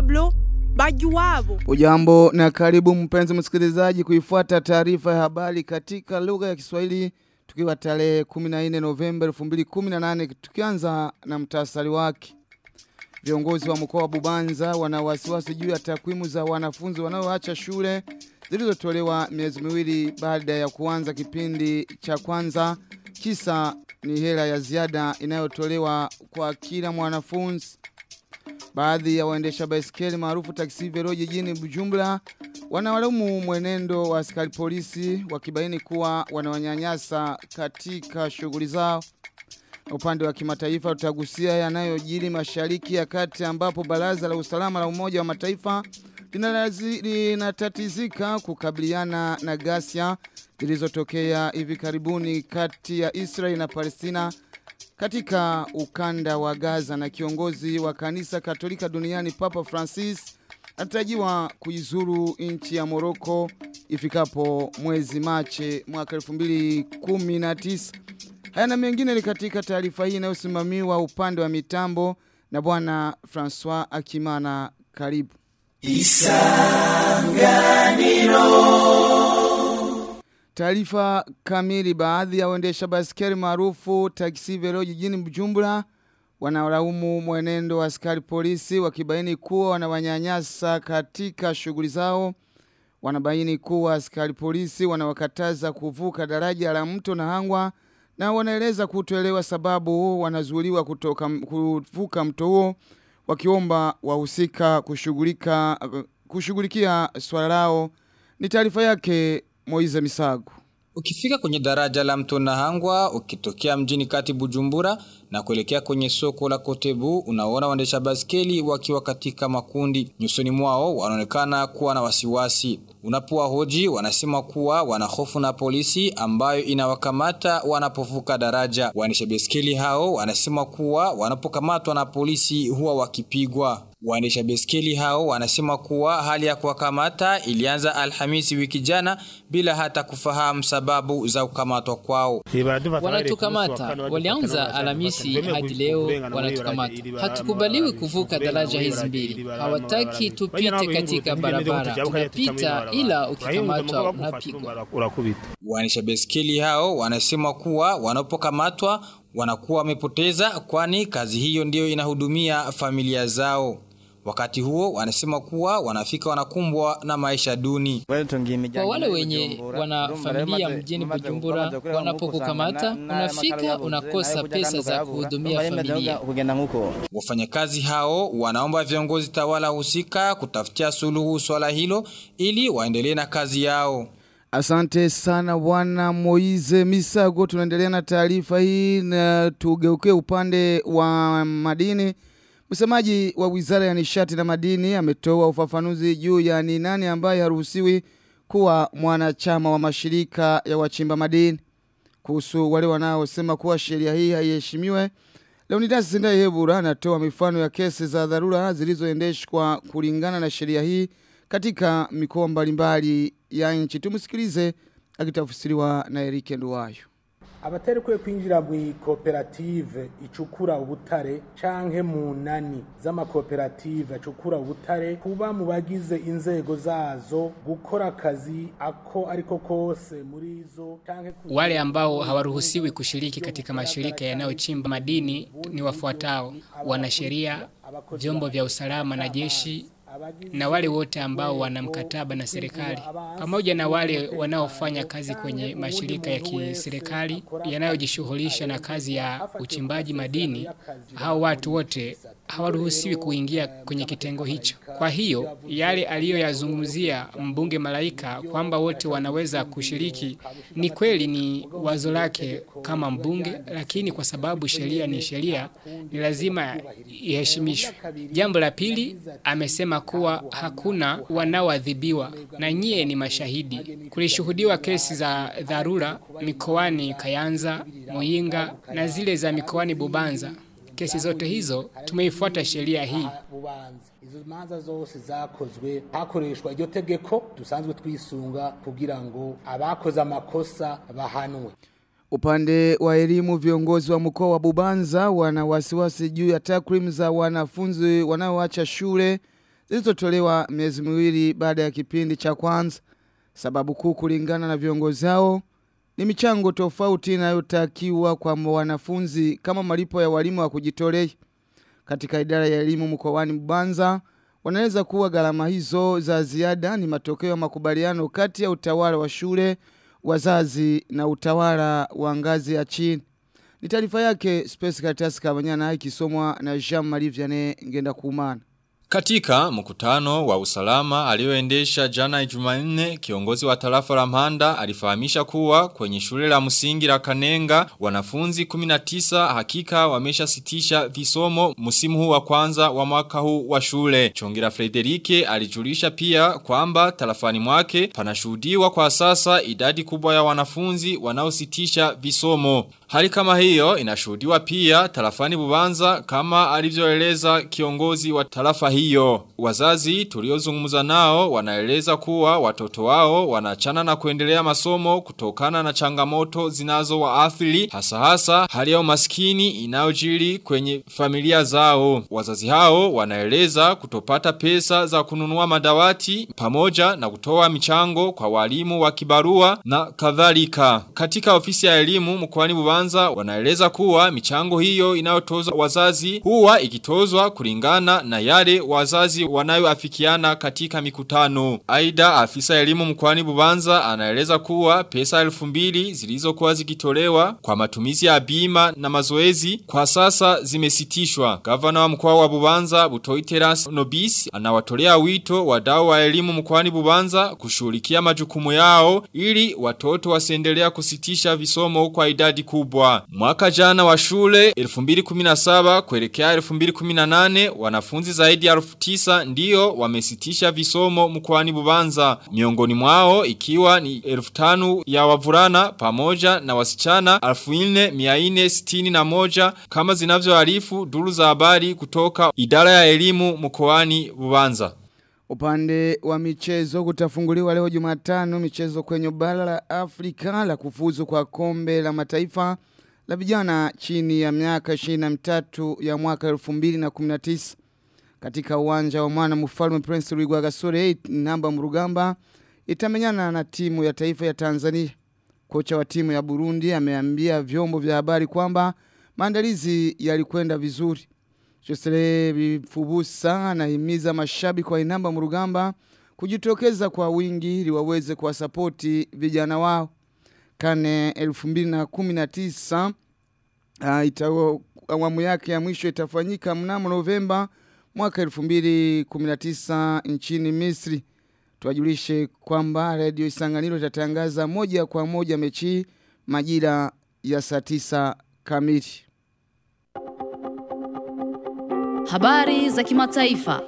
Pablo Bajuwabo. Ujambo na karibu mpenzi msikilizaji kuifuata taarifa ya habari katika lugha ya Kiswahili tukiwa tarehe 14 Novemba 2018 tukianza na mtasari wake. Viongozi wa mkoa wa Bubanza wana wasiwasi juu ya takwimu za wanafunzi wanaoacha shule zilizotolewa miezi miwili baada ya kuanza kipindi cha kwanza. Kisa ni hela ya ziada inayotolewa kwa kila mwanafunzi. Baadhi ya waendesha baiskeli maarufu taksi vero jijini Bujumbura wanawalaumu mwenendo wa askari polisi wakibaini kuwa wanawanyanyasa katika shughuli zao. Upande wa kimataifa tutagusia yanayojiri mashariki ya kati ambapo baraza la usalama la Umoja wa Mataifa linalazi- linatatizika kukabiliana na ghasia zilizotokea hivi karibuni kati ya Israel na Palestina katika ukanda wa Gaza na kiongozi wa kanisa Katolika duniani Papa Francis anatarajiwa kuizuru nchi ya Morocco ifikapo mwezi Machi mwaka 2019. Haya na mengine ni katika taarifa hii inayosimamiwa upande wa mitambo na bwana Francois Akimana karibu. Taarifa kamili baadhi ya waendesha baskeli maarufu taksi velo jijini Bujumbura wanalaumu mwenendo wa askari polisi wakibaini kuwa wanawanyanyasa katika shughuli zao. Wanabaini kuwa askari polisi wanawakataza kuvuka daraja la mto na hangwa na wanaeleza kutoelewa sababu wanazuiliwa kutoka kuvuka mto huo wakiomba wahusika kushughulika kushughulikia swala lao. Ni taarifa yake Moize Misago. Ukifika kwenye daraja la mto Nahangwa, ukitokea mjini kati Bujumbura na kuelekea kwenye soko la Kotebu, unaona waendesha baskeli wakiwa katika makundi. Nyusoni mwao wanaonekana kuwa na wasiwasi. Unapowahoji wanasema kuwa wana hofu na polisi ambayo inawakamata wanapovuka daraja. Waendesha baskeli hao wanasema kuwa wanapokamatwa na polisi huwa wakipigwa. Waendesha beskeli hao wanasema kuwa hali ya kuwakamata ilianza Alhamisi wiki jana bila hata kufahamu sababu za kukamatwa kwao. Wanatukamata, walianza Alhamisi hadi leo wanatukamata. Hatukubaliwi kuvuka daraja hizi mbili, hawataki tupite katika barabara, tunapita ila ukikamatwa unapigwa. Waendesha beskeli hao wanasema kuwa wanapokamatwa wanakuwa wamepoteza kwani kazi hiyo ndiyo inahudumia familia zao. Wakati huo wanasema kuwa wanafika wanakumbwa na maisha duni. Kwa wale wenye wana familia mjini Bujumbura, wanapokukamata unafika unakosa pesa za kuhudumia familia. Wafanyakazi hao wanaomba viongozi tawala husika kutafutia suluhu swala hilo ili waendelee na kazi yao. Asante sana bwana Moize Misago. Tunaendelea na taarifa hii na tugeuke upande wa madini. Msemaji wa Wizara ya Nishati na Madini ametoa ufafanuzi juu ya ni nani ambaye haruhusiwi kuwa mwanachama wa mashirika ya wachimba madini. Kuhusu wale wanaosema kuwa sheria hii haiheshimiwe, Leonidas Sindayihebura anatoa mifano ya kesi za dharura zilizoendeshwa kulingana na sheria hii katika mikoa mbalimbali ya nchi. Tumsikilize akitafsiriwa na Erike Nduwayo. abatarekuye kwinjira mu koperative icukura ubutare canke mu nani z'amakoperative acukura ubutare kuba mu bagize inzego zazo gukora akazi ako ariko kose muri zo canke ku- Wale ambao hawaruhusiwi kushiriki katika mashirika yanayochimba madini ni wafuatao: wanasheria, vyombo vya usalama na jeshi, na wale wote ambao wana mkataba na serikali, pamoja na wale wanaofanya kazi kwenye mashirika ya kiserikali yanayojishughulisha na kazi ya uchimbaji madini. Hao watu wote hawaruhusiwi kuingia kwenye kitengo hicho. Kwa hiyo yale aliyoyazungumzia mbunge Malaika kwamba wote wanaweza kushiriki, ni kweli, ni wazo lake kama mbunge, lakini kwa sababu sheria ni sheria, ni lazima iheshimishwe. Jambo la pili, amesema kuwa hakuna wanaoadhibiwa na nyie ni mashahidi. Kulishuhudiwa kesi za dharura mikoani Kayanza, Muyinga na zile za mikoani Bubanza. Kesi zote hizo tumeifuata sheria hii. bubanza izo manza zose zakozwe hakoreshwa iryo tegeko dusanzwe twisunga kugira ngo abakoze amakosa bahanwe Upande wa elimu viongozi wa mkoa wa Bubanza wana wasiwasi juu ya takwimu za wanafunzi wanaoacha shule zilizotolewa miezi miwili baada ya kipindi cha kwanza. Sababu kuu kulingana na viongozi hao ni michango tofauti inayotakiwa kwa wanafunzi kama malipo ya walimu wa kujitolea. Katika idara ya elimu mkoani Bubanza wanaeleza kuwa gharama hizo za ziada ni matokeo ya makubaliano kati ya utawala wa shule, wazazi na utawala wa ngazi ya chini. Ni taarifa yake Space Caritas Kabanyana ikisomwa na Jean Marie Vianney ngenda kumana. Katika mkutano wa usalama alioendesha jana Jumanne kiongozi wa tarafa la Mhanda alifahamisha kuwa kwenye shule la msingi la Kanenga wanafunzi 19 hakika wameshasitisha visomo msimu huu wa kwanza wa mwaka huu wa shule. Chongira Frederike alijulisha pia kwamba tarafani mwake panashuhudiwa kwa sasa idadi kubwa ya wanafunzi wanaositisha visomo. Hali kama hiyo inashuhudiwa pia tarafani Bubanza kama alivyoeleza kiongozi wa tarafa hiyo. Wazazi tuliozungumza nao wanaeleza kuwa watoto wao wanachana na kuendelea masomo kutokana na changamoto zinazo waathiri hasa hasa hali ya umaskini inayojiri kwenye familia zao. Wazazi hao wanaeleza kutopata pesa za kununua madawati pamoja na kutoa michango kwa walimu wa kibarua na kadhalika. Katika ofisi ya elimu mkoani Bubanza wanaeleza kuwa michango hiyo inayotozwa wazazi huwa ikitozwa kulingana na yale wazazi wanayoafikiana katika mikutano. Aida afisa elimu mkoani Bubanza anaeleza kuwa pesa elfu mbili zilizokuwa zikitolewa kwa matumizi ya bima na mazoezi kwa sasa zimesitishwa. Gavana wa mkoa wa Bubanza Butoi Teras Nobis anawatolea wito wadau wa elimu mkoani Bubanza kushughulikia majukumu yao ili watoto wasiendelea kusitisha visomo kwa idadi kubwa. Mwaka jana wa shule 2017 kuelekea 2018 wanafunzi zaidi ya 9 ndio wamesitisha visomo mkoani Bubanza. Miongoni mwao ikiwa ni 1500 ya wavulana pamoja na wasichana 4461 kama zinavyoarifu duru za habari kutoka idara ya elimu mkoani Bubanza. Upande wa michezo kutafunguliwa leo Jumatano michezo kwenye bara la Afrika la kufuzu kwa kombe la mataifa la vijana chini ya miaka 23 ya mwaka 2019 katika uwanja wa mwana mfalme Prince Rwigwa Gasore namba Murugamba itamenyana na timu ya taifa ya Tanzania. Kocha wa timu ya Burundi ameambia vyombo vya habari kwamba maandalizi yalikwenda vizuri. Josele Bifubusa anahimiza mashabiki wa Inamba Murugamba kujitokeza kwa wingi ili waweze kuwasapoti vijana wao. Kane 2019 uh, itawa awamu yake ya mwisho itafanyika mnamo Novemba mwaka 2019 nchini Misri. Tuwajulishe kwamba Radio Isanganiro itatangaza moja kwa moja mechi majira ya saa 9 kamili. Habari za kimataifa.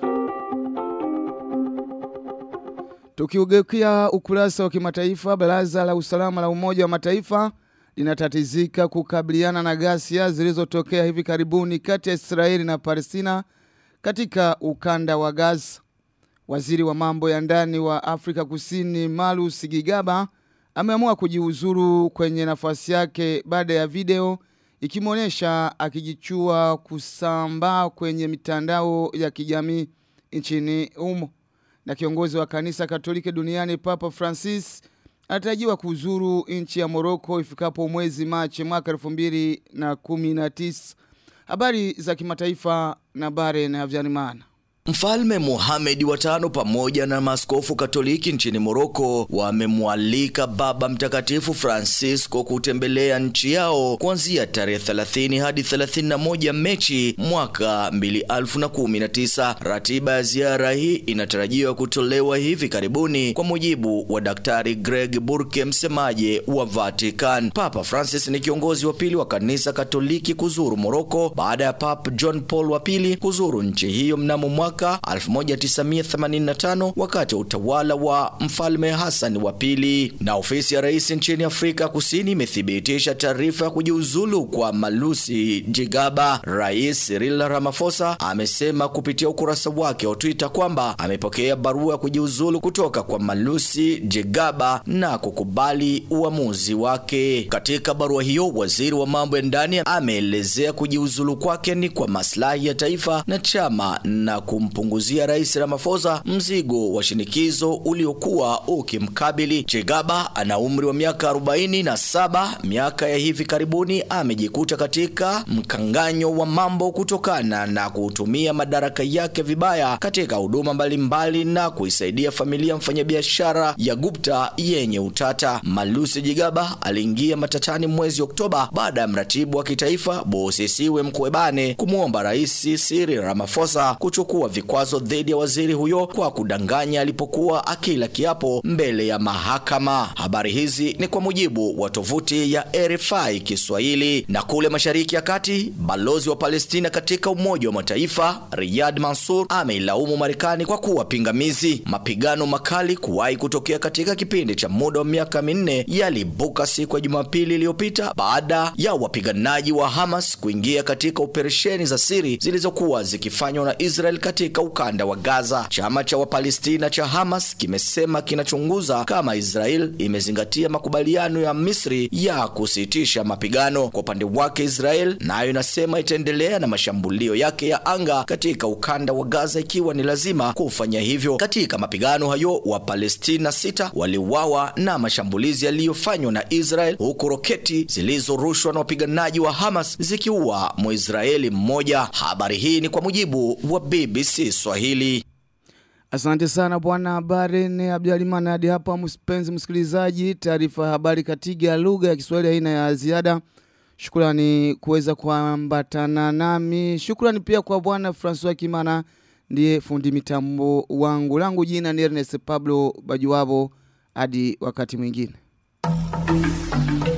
Tukiugeukia ukurasa wa kimataifa, baraza la usalama la Umoja wa Mataifa linatatizika kukabiliana na ghasia zilizotokea hivi karibuni kati ya Israeli na Palestina katika ukanda wa Gaza. Waziri wa mambo ya ndani wa Afrika Kusini Malus Gigaba ameamua kujiuzuru kwenye nafasi yake baada ya video ikimwonyesha akijichua kusambaa kwenye mitandao ya kijamii nchini humo. Na kiongozi wa kanisa Katoliki duniani Papa Francis anatarajiwa kuzuru nchi ya Morocco ifikapo mwezi Machi mwaka 2019. Habari za kimataifa na bare na Havyanimana. Mfalme Mohamed wa tano pamoja na maskofu Katoliki nchini Moroko wamemwalika Baba Mtakatifu Francisco kutembelea nchi yao kuanzia tarehe 30 hadi 31 Mechi mwaka 2019. Ratiba ya ziara hii inatarajiwa kutolewa hivi karibuni kwa mujibu wa Daktari Greg Burke, msemaji wa Vatican. Papa Francis ni kiongozi wa pili wa kanisa Katoliki kuzuru Moroko baada ya Papa John Paul wa pili kuzuru nchi hiyo mnamo mwaka 1985 wakati wa utawala wa mfalme Hassan wa pili. Na ofisi ya rais nchini Afrika Kusini imethibitisha taarifa ya kujiuzulu kwa Malusi Jigaba. Rais Cyril Ramaphosa amesema kupitia ukurasa wake wa Twitter kwamba amepokea barua ya kujiuzulu kutoka kwa Malusi Jigaba na kukubali uamuzi wake. Katika barua hiyo, waziri wa mambo ya ndani ameelezea kujiuzulu kwake ni kwa maslahi ya taifa na chama na ku kumpunguzia Rais Ramaphosa mzigo wa shinikizo uliokuwa ukimkabili. Chegaba ana umri wa miaka 47, miaka ya hivi karibuni amejikuta katika mkanganyo wa mambo kutokana na kutumia madaraka yake vibaya katika huduma mbalimbali na kuisaidia familia mfanyabiashara ya Gupta yenye utata. Malusi Jigaba aliingia matatani mwezi Oktoba baada ya mratibu wa kitaifa Bosisiwe Mkwebane kumwomba Rais Cyril Ramaphosa kuchukua vikwazo dhidi ya waziri huyo kwa kudanganya alipokuwa akila kiapo mbele ya mahakama. Habari hizi ni kwa mujibu wa tovuti ya RFI Kiswahili. Na kule Mashariki ya Kati, balozi wa Palestina katika Umoja wa Mataifa Riyad Mansour ameilaumu Marekani kwa kuwa pingamizi. Mapigano makali kuwahi kutokea katika kipindi cha muda wa miaka minne yalibuka siku ya Jumapili iliyopita baada ya wapiganaji wa Hamas kuingia katika operesheni za siri zilizokuwa zikifanywa na Israel katika ukanda wa Gaza. Chama cha Wapalestina cha Hamas kimesema kinachunguza kama Israel imezingatia makubaliano ya Misri ya kusitisha mapigano. Kwa upande wake, Israel nayo inasema itaendelea na mashambulio yake ya anga katika ukanda wa Gaza ikiwa ni lazima kufanya hivyo. Katika mapigano hayo, Wapalestina sita waliuawa na mashambulizi yaliyofanywa na Israel, huku roketi zilizorushwa na wapiganaji wa Hamas zikiua Mwisraeli mmoja. Habari hii ni kwa mujibu wa BBC Swahili. Asante sana bwana habari ni Abdaliman hadi hapa mpenzi msikilizaji taarifa ya habari katika lugha ya Kiswahili aina ya ziada Shukrani kuweza kuambatana nami Shukrani pia kwa bwana François Kimana ndiye fundi mitambo wangu langu jina ni Ernest Pablo Bajuwabo hadi wakati mwingine